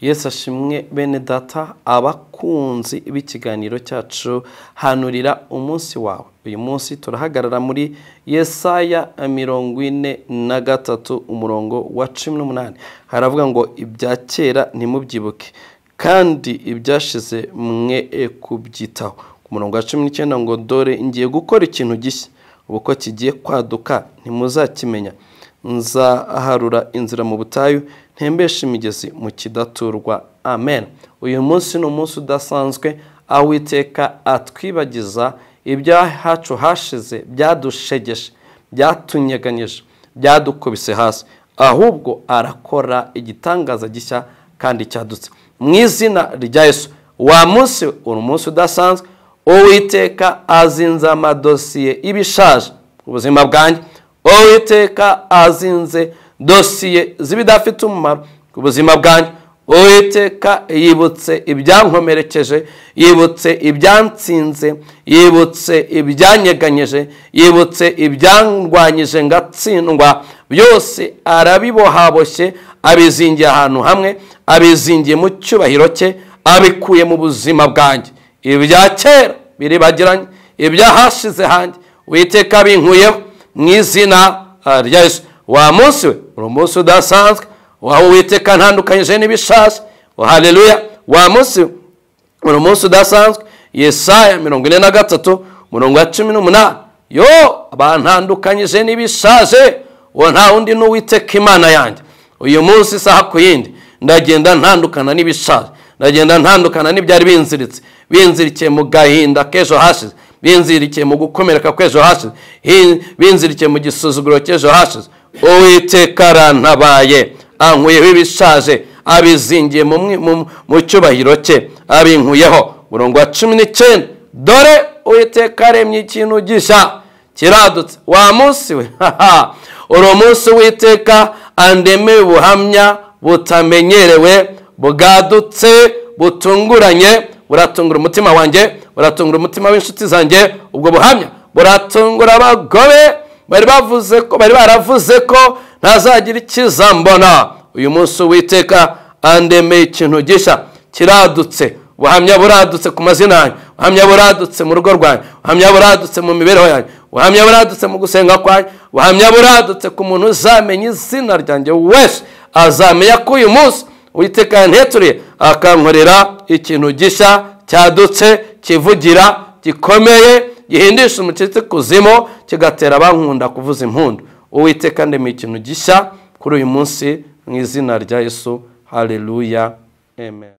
yesu ashimwe bene data abakunzi b'ikiganiro cyacu hanurira umunsi wawe uyu munsi turahagarara muri yesaya mirongo ine na gatatu umurongo wa cumi n'umunani haravuga ngo ibya kera ntimubyibuke kandi ibyashize mwe kubyitaho ku murongo wa cumi n'icyenda ngo dore ngiye gukora ikintu gishya ubu ko kigiye kwaduka ntimuzakimenya nzaharura inzira mu butayu ntembeshe imigezi mu kidaturwa amen uyu munsi ni umunsi udasanzwe aho uwiteka atwibagiza ibyahacu hashize byadushegeshe byatunyeganyije byadukubise hasi ahubwo arakora igitangaza gishya kandi cyadutse mu izina rya yesu wa munsi uri umunsi udasanzwe uwiteka azinze amadosiye ibishaje ubuzima bwanjye uwiteka azinze dosiye z'ibidafite umumaro ku buzima bwanjye uwiteka yibutse ibyankomerekeje yibutse ibyansinze yibutse ibyanyeganyije yibutse ibyandwanyije ngatsindwa byose arabibohaboshye abizingiye ahantu hamwe abizingiye mu cyubahiro cye abikuye mu buzima bwanjye ibya kera biribagiranye ibyahashize hanjye witeka binkuyeho mu izina rya yesu wa munsi we uri umunsi udasanzwe wawe witeka ntandukanyije n'ibishashi haleluya wa munsi we uri umunsi udasanzwe yesaya mirongo ine na gatatu umurongo wa cumi n'umunani yo bantandukanyije n'ibishaje uwo nta wundi n'uwiteka imana yanjye uyu munsi isaha ku yindi ndagenda ntandukana n'ibishaje ndagenda ntandukana n'ibyari binziritse binzirikiye mu gahinda k'ejo hashize binzirikiye mu gukomereka kw'ejo hashize binzirikiye mu gisuzuguro cy'ejo hashize uwiteka arantabaye ankuyeho ibishaje abizingiye mu cyubahiro cye abinkuyeho murongo wa cumi n'icyenda dore uwiteka aremye ikintu gishya kiradutse wa munsi we uri umunsi witeka andemeye ubuhamya butamenyerewe bwadutse butunguranye buratungura umutima wanjye buratungura umutima w'inshuti zanjye ubwo buhamya buratungura abagore bari bavuze ko bari baravuze ko ntazagira ikizambona uyu munsi witeka andemeye ikintu gishya kiradutse ubuhamya buradutse ku mazina yanjye ubuhamya buradutse mu rugo rwanjye ubuhamya buradutse mu mibereho yanjye ubuhamya buradutse mu gusenga kwanjye ubuhamya buradutse ku muntu uzamenya izina ryanjye wese azamenya ko uyu munsi witeka yanteturiye akankorera ikintu gishya cyadutse kivugira gikomeye gihindisha umucitsi kuzimu kigatera abankunda kuvuza impundu uwiteka ndemeye ikintu gishya kuri uyu munsi mu izina rya yesu haleluya amen